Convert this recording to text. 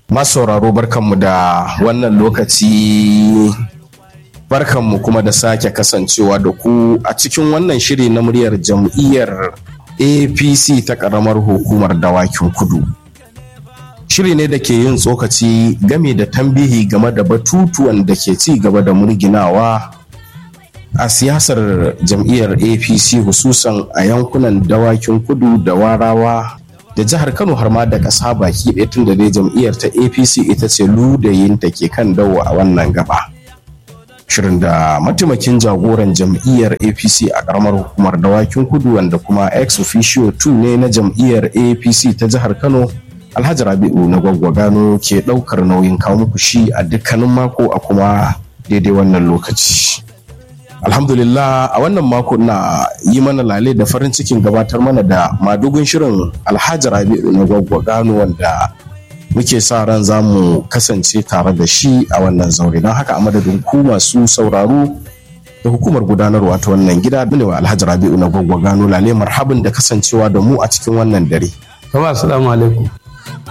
masauraro barkanmu da wannan lokaci barkanmu kuma da sake kasancewa da ku a cikin wannan shiri na muryar jam'iyyar apc ta ƙaramar hukumar dawakin kudu shiri ne da ke yin tsokaci game da tambihi game da batutuwan da ke ci gaba da murginawa a siyasar jam'iyyar apc hususan a yankunan dawakin kudu da warawa da jihar kano har ma da ƙasa baki ɗaya tun da dai jam'iyyar ta apc ita ce ludayin da ke kan dawo a wannan gaba shirin da mataimakin jagoran jam'iyyar apc a ƙaramar hukumar dawakin kudu wanda kuma ex officio 2 ne na jam'iyyar apc ta jihar kano alhaji rabi'u na gwaggwagano ke ɗaukar nauyin kawo muku shi a dukkanin mako a kuma daidai wannan lokaci alhamdulillah a wannan mako na yi mana lale da farin cikin gabatar mana da madugun shirin alhaji rabi'u na gwaggwagano wanda muke sa ran za mu kasance tare da shi a wannan zaure don haka a madadin ku masu sauraro da hukumar gudanarwa ta wannan gida ne wa alhaji rabi'u na gwaggwagano lale marhabin da kasancewa da mu a cikin wannan dare Kama assalamu alaikum.